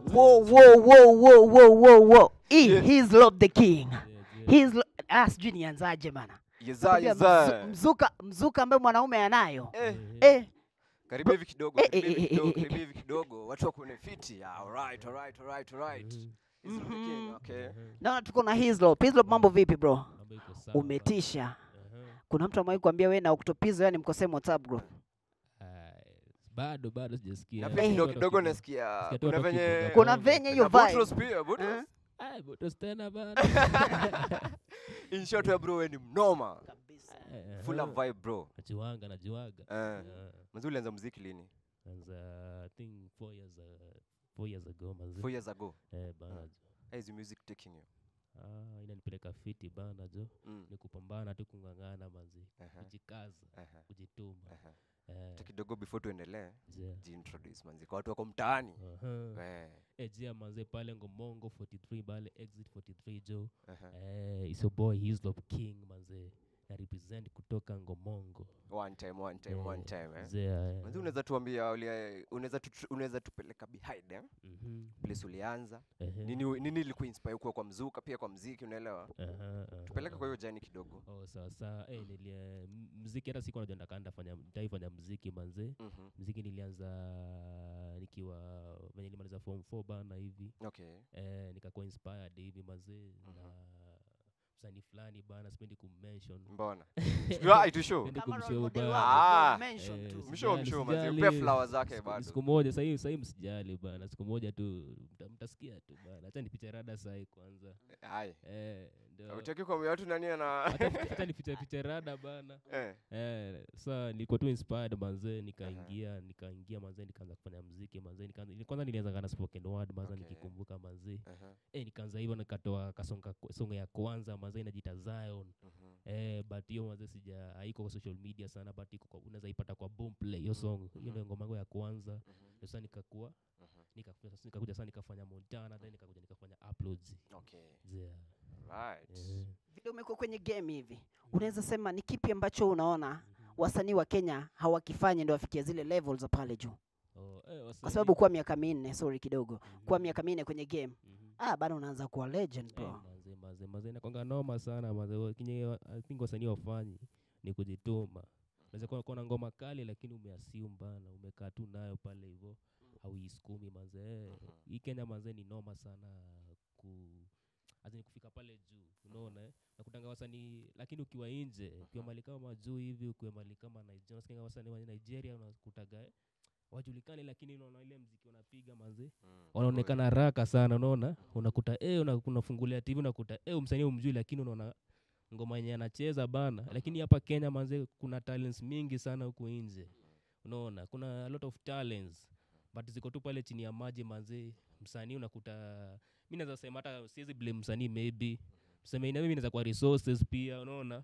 Whoa, whoa, whoa, whoa, whoa, whoa, whoa. E, Yeah. he's Lord the King. Yeah, yeah. He's lo- ah, sijui nianzaje bana. Yeza, Nakwambia yeza. mzu- Mzuka, mzuka ambaye mwanaume anayo. Eh, Eh, karibia hivi kidogo, Eh, karibia eh, hivi eh, kidogo, eh, eh, karibia hivi kidogo. Watu wako ni fiti. Ah, alright, alright, alright, alright. Mhm, He's the king, Mhm. okay. mhm. naona tuko na Hislop. Hislop, mambo vipi bro? Mambo iko sawa. Umetisha. Aha. Kuna mtu amewahi kuambia wewe na Octopizo yani mkosee WhatsApp group. Ai, bado bado sijasikia. Na Eh. pia kidogo Bado kidogo kidogo. nasikia Nasikia tu kuna watu venye wakipiga Kuna bongo. venye hiyo na vibe. Boutros pia, Boutros. Eh? Ai, Boutros tena bado. In short, wewe bro, wewe ni mnoma. Kabisa. Eh, Full of aha. vibe bro. Najuanga, najuaga. Eh. Yeah. Manzi ulianza muziki lini? Kwanza I think four years uh, four years ago manzi. 4 years ago. Eh, bana jo. How is the music taking you? Ah, inanipeleka fiti bana jo. Mm. Ni kupambana tu kung'ang'ana manzi. Aha, Kujikaza, aha, kujituma. aha. Eh, Hata kidogo before tuendelee, yeah. jiintroduce manzi kwa watu wako mtaani. Aha. Eh, Eh, jia manze pale Ngomongo 43 pale exit 43 jo. aha. Eh, it's your boy Hislop King manze. Na represent kutoka Ngomongo. One time, one time, one Eh, time eh. zea, eh. Manzi unaweza tuambia ulia- unaweza tu- unaweza tupeleka behind eh? Mhm. Place ulianza. Ehe. Nini nini ilikuwa inspire kuwa kwa mzuka pia kwa mziki unaelewa? Aha, aha, Tupeleke kwa aha. hiyo jani kidogo. Oh, sawa sawa. Eh, nilia m- mziki hata siku najua ndaka ndafanya nitaifanya mziki manze. Mhm. Mziki nilianza nikiwa venye nilimaliza form 4 bana hivi. Okay. Eh, nikakuwa inspired hivi manze na msanii fulani bana sipendi kummention. Mbona? Ah, itu show. Sipendi Kama kumshow role model bana. wako, Ah. mention Eh, tu. Mshow, sijali, mshow, manze. sijali. Mpe flowers zake Siku- bado. Siku moja sahii sahii msijali bana, siku moja tu mta- mtasikia tu bana. Acha nipiche rada sahi kwanza. Hai. Eh, ndio. Utaki kuambia watu nani ana Hata nipi- hata nipiche piche rada bana. eh. Eh, sa nilikuwa tu inspired manze, nikaingia nikaingia manze, nikaanza kufanya muziki manze, nikaanza ili- kwanza nilianza na spoken word manze, Okay. nikikumbuka manze, Aha. eh, nikaanza hivyo nikatoa kasonga songa ya kwanza manze, inajiita Zion Mhm. eh, but hiyo manze sija haiko kwa social media sana, but iko kwa unaweza ipata kwa Boomplay hiyo song, hiyo ndio ngoma yangu ya kwanza. Mhm. Ndio sasa nikakuwa Mhm. nikakuja sasa nikakuja sasa nikafanya Montana, then nikakuja nikafanya uploads Okay. yeah. Right. eh. Vile umekuwa kwenye game hivi, unaweza sema ni kipi ambacho unaona wasanii wa Kenya hawakifanyi ndio wafikie zile levels za pale juu? Oh, eh, Kwa wasanii- sababu kwa miaka minne, sorry kidogo, Mhm. kwa miaka minne kwenye game, Mhm. ah, bado unaanza kuwa legend Eh, bro. manze manze manze inakwanga noma sana manze wa- kenye wa- I think wasanii wafanyi ni kujituma unaweza kuwa kuwa na ngoma kali lakini umeassume bana umekaa tu nayo pale hivyo hauisukumi manze eh, hii Kenya manze ni noma sana ku azini kufika pale juu unaona eh? nakutanga wasanii lakini ukiwa nje ukiwa mali kama juu hivi ukiwa mali kama Nigeria unasikia wasanii wa Nigeria unakutaga eh, wajulikani lakini unaona ile mziki wanapiga manze Mm. wanaonekana haraka sana unaona unakuta eh una, unafungulia tv unakuta eh msanii umjui lakini unaona ngoma yenye anacheza bana lakini hapa kenya manze kuna talents mingi sana huku nje unaona kuna a lot of talents but ziko tu pale chini ya maji manze msanii unakuta mi naweza sema hata siwezi blame msanii maybe tuseme ina maybe inaweza kuwa resources pia unaona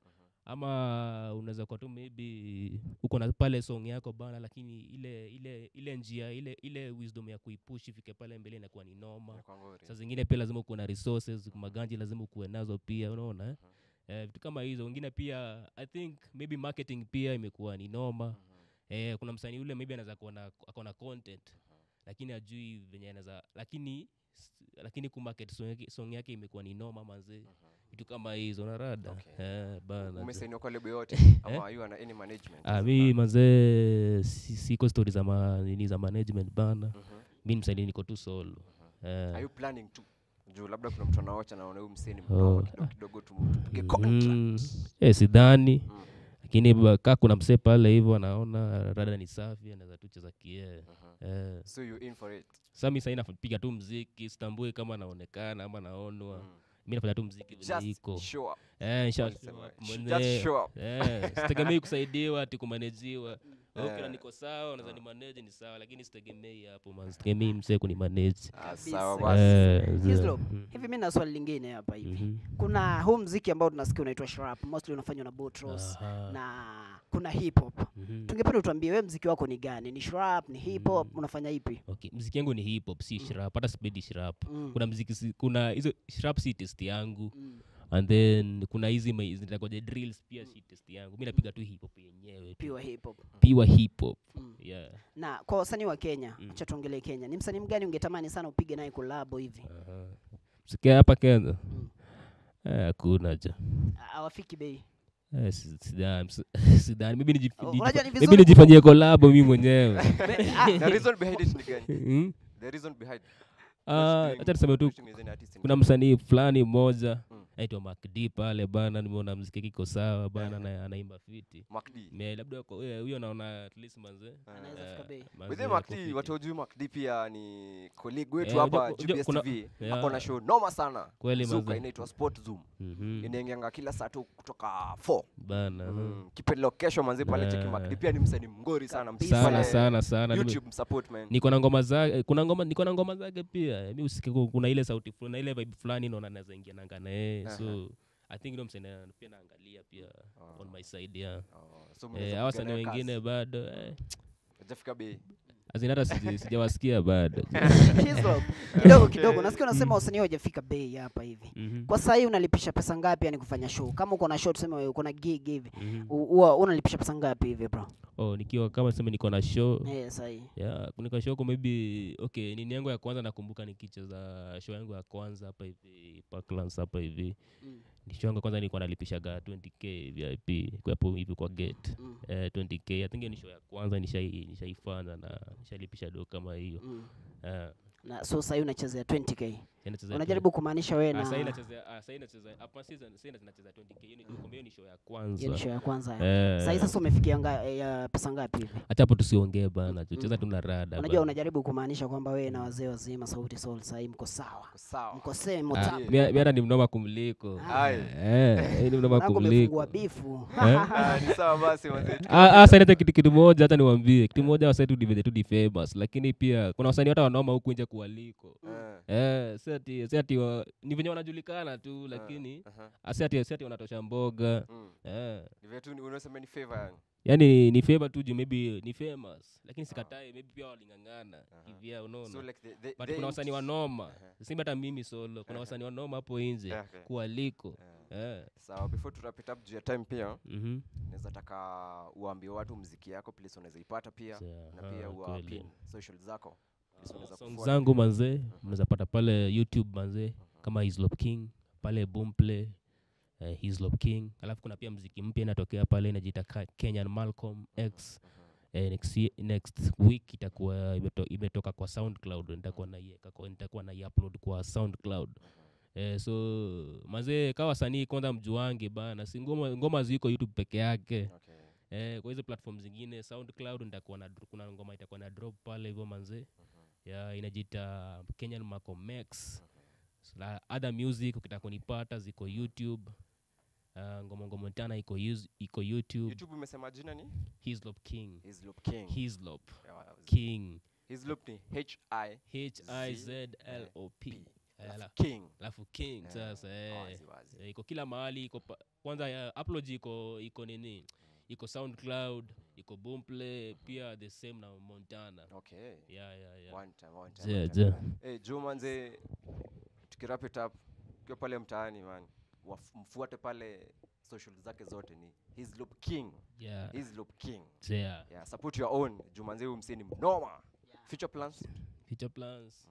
ama unaweza kuwa tu maybe uko na pale song yako bana lakini ile ile ile njia ile ile wisdom ya kuipush ifike pale mbele inakuwa ni noma Inakuwa ngori. saa zingine pia lazima ukuwe na resources maganji lazima ukuwe nazo pia unaona eh? Eh, vitu kama hizo wengine pia i think maybe marketing pia imekuwa ni noma eh, kuna msanii ule maybe anaweza kuwa na ako na content lakini ajui venye anaweza lakini s- lakini kumarket song yake, song yake imekuwa ni noma manze vitu kama hizo narada Okay. eh, bana jo. Umesainiwa kwa lebo yote ama you ana any management? Ah, mi manze si- siko stori za ma, nini za management bana Mhm. mi msanii niko tu solo eh, Are you planning to? Juu labda kuna mtu anaocha naona huyu mseni Oh. mnoma kidogo kidogo tumupige contract. mm, eh, sidhani Mm. lakini ba- kaa kuna msee pale hivyo anaona rada ni safi anaweza tu cheza kie Mhm. eh. So you in for it. sa mi sahii napiga tu mziki sitambui kama naonekana ama naonwa Mm. mi nafanya tu mziki vile Just iko show up. Eh, nisha- Wanasema, show up sh- mwenyewe. Just show up. Eh, sitegemei kusaidiwa ati kumanejiwa okay, na Eh. niko sawa unaweza ni manage ni sawa lakini sitegemei hapo man sitegemei msee kunimanage Ah, sawa Kabisa. basi. Eh, ze- Hislop, mm, hivi mi na swali lingine hapa hivi. mhm. Kuna huu mziki ambao tunasikia unaitwa Shrap, mostly unafanywa na Boutros Aha, na kuna hip hop. mhm. Tungependa utuambie wewe mziki wako ni gani? Ni Shrap, ni hip hop, Mm. unafanya ipi? okay mziki yangu ni hip hop si shrap hata sipendi shrap Mm. kuna mziki si- kuna hizo shrap si test yangu Mm. and then kuna hizi ma- zinaitwaje drills pia si test yangu mi napiga tu hip hop yenyewe tu. pure hip hop pure hip hop mm. yeah na kwa wasanii wa kenya Mm. acha tuongelee kenya ni msanii mgani ungetamani sana upige naye kolabo hivi Aha. sikia hapa kenya Mm. Eh, hakuna ja A- awafiki bei Eh, si- sidhani sidhani Maybe niji- Oh, niji- unajua ni maybe vizuri nijifanyie kolabo mi mwenyewe Be- ah, The reason behind it ni gani? Mm. The reason behind Ah, doing- acha tuseme tu featuring with an artist ni kuna gani? msanii fulani mmoja Mm. aitwa makd pale bana nimeona mziki kiko sawa bana na anaimba fiti Mark D. Me- labda wako- eh, huyo naona at least manze Anaweza eh, fika bei. manze Within ako Mark D, fiti. watu wajui Mark D pia ni colleague wetu Eh, hapa unajua- unajua GBS kuna- TV. yeah. Ako na show noma sana. Kweli Zuka manze. inaitwa Sport Zoom. Mhm. Inaingianga kila saa tu kutoka 4. bana Mm. Keep it location manzi pale cheki Yeah. Mark D pia ni msanii mngori sana. Kabisa. Msanii sana pale sana sana Nime- YouTube msupport man. niko na ngoma zake kuna ngoma niko na ngoma zake pia mi usike ku- kuna ile sauti fulani na ile vibe fulani naona naweza ingia nanga na yeye Aha. so i think ndio msanii pia naangalia pia on my side yeah Oh, so eh mnaweza hawa wasanii kupigana kazi. wengine bado eh Hajafika bei. azin hata sija- sijawasikia bado Hizo, kidogo kidogo nasikia unasema wasanii hawajafika bei hapa hivi Mhm, kwa sahii unalipisha pesa ngapi yani kufanya show kama uko na show tuseme wewe uko na gig hivi mhm. u- huwa unalipisha pesa ngapi hivi bro oh nikiwa kama sema niko na show eh sahii yeah niko show kwa maybe okay nini yangu ya kwanza nakumbuka nikicheza show yangu ya kwanza hapa hivi Parklands hapa hivi mm. ni show yangu ya kwanza nilikuwa nalipishaga 20k VIP kwa hapo hivi kwa gate mm. eh, 20k I think hiyo ni show ya kwanza nishai nishaifanya na nishalipisha do kama hiyo mm. eh na so sahii unachezea 20k yani nacheza unajaribu kumaanisha wewe Ah, sahi na nacheza ah, sahi nacheza hapa season sahi nacheza 20k hiyo ni kumbe hiyo ni show ya hiyo kwanza ni show ya kwanza eh sahii sasa umefikia nga, eh, ya pesa ngapi hivi hata hapo tusiongee bana tucheza tu na rada unajua bana. unajaribu kumaanisha kwamba wewe na wazee wazima sauti sol sahii mko sawa Kwa Sawa. mko same Ah, tap mi mi hata ni mnoma kumliko Ai. eh eh, ni mnoma Mwanangu kumliko umefungua bifu Ah, ni sawa basi manze. Ah, ah, sasa hata kitu kitu moja hata niwaambie kitu moja wasai tu divenye tu di famous lakini pia kuna wasanii hata wanoma huku nje kuwaliko Eh, eh si ati si ati wa- ni venye wanajulikana tu lakini aha. ah, si ati si ati wanatosha mboga Mm. eh Ni vile tu ni- unasema ni favor yani. yani ni favor tu juu maybe ni famous lakini sikatai maybe pia walingangana kivyao unaona So like the- the- but the kuna wasanii int- wanoma Aha. simba hata mimi solo kuna wasanii wanoma hapo nje Okay. kuwaliko Eh. eh Sawa, before tu wrap it up juu ya time pia mhm naweza taka uambie watu mziki yako place unaweza ipata pia Sawa, na pia ah, ua kweli. pin social zako place unaweza song kufuata. zangu manzee mnaweza pata pale youtube manzee kama hislop king pale boomplay uh, hislop king alafu kuna pia mziki mpya inatokea pale inajiita Ka- kenyan malcolm x eh, next, ye- next week itakuwa imeto, imetoka kwa soundcloud nitakuwa naiweka kwa- nitakuwa naiupload kwa soundcloud Eh, so mazee kawa wasanii kwanza mjuange bana si ngoma, ngoma ziko youtube peke yake Okay. eh, kwa hizo platform zingine soundcloud nitakuwa na dro- kuna ngoma itakuwa na drop pale hivyo manze ya inajiita kenyan Malcolm X la other music ukitaka kunipata ziko youtube uh, ngoma ngoma tana iko yus- iko youtube youtube umesema jina ni hislop king hislop king hislop Yeah, king hislop ni h i h i z l o p Ala- king alafu king Eh, sasa eh. wazi, wazi. Eh, iko kila mahali iko pa- kwanza ya upload iko iko nini iko soundcloud iko boomplay pia the same na montana okay yeah, yeah, yeah. one time one time, Je, one time. je. Eh, Joe manze tukirap it up ukiwa pale mtaani man waf- mfuate pale social zake zote ni hislop king Yeah, hislop king yeah. yeah, support your own jumanze huyu msee ni mnoma future plans future plans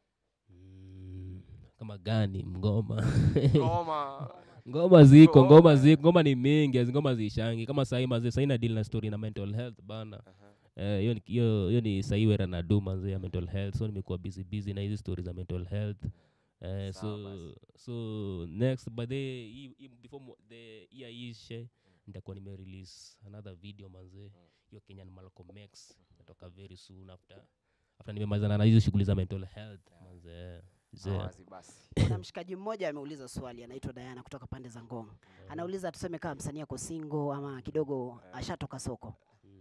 mm, kama gani mngoma ngoma ngoma ziko Oh, ngoma eh. ziko ngoma ni mingi hazi ngoma zishangi kama sahii maze sahii na deal na story na mental health bana Aha. Eh, hiyo ni- hiyo hiyo ni sahii wera na do manze ya mental health so nimekuwa busy busy na hizi story za mental health Eh, Sawa so basi. so next by the hii- hii- before mo- the year ishe nitakuwa nime release another video manze hiyo kenyan malcolm x natoka very soon after after nimemalizana na hizo shughuli za mental health manze Zee. Wazi basi kuna mshikaji mmoja ameuliza swali anaitwa Diana kutoka pande za Ngong. Anauliza tuseme kama msanii ako single ama kidogo ashatoka soko.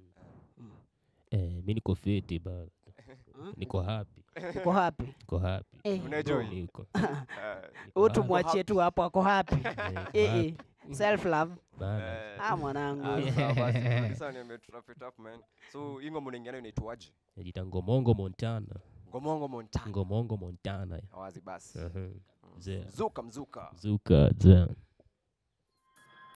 Eh, mi niko fiti ba Hmm? niko happy Uko happy? niko happy Eh, Unaenjoy? niko Eh, niko huyu happy. tumwachie tu hapo ako happy. Eh, niko Eh, happy. eh. Self love. Bana. eh, Ah mwanangu. ah, sawa basi. Producer niambie tu wrap it up, man. so hii ngoma unaingia nayo inaitwaje najita ngomongo montana ngomongo montana ngomongo montana wazi basi uh-huh. Zee. mzuka mzuka zuka zee.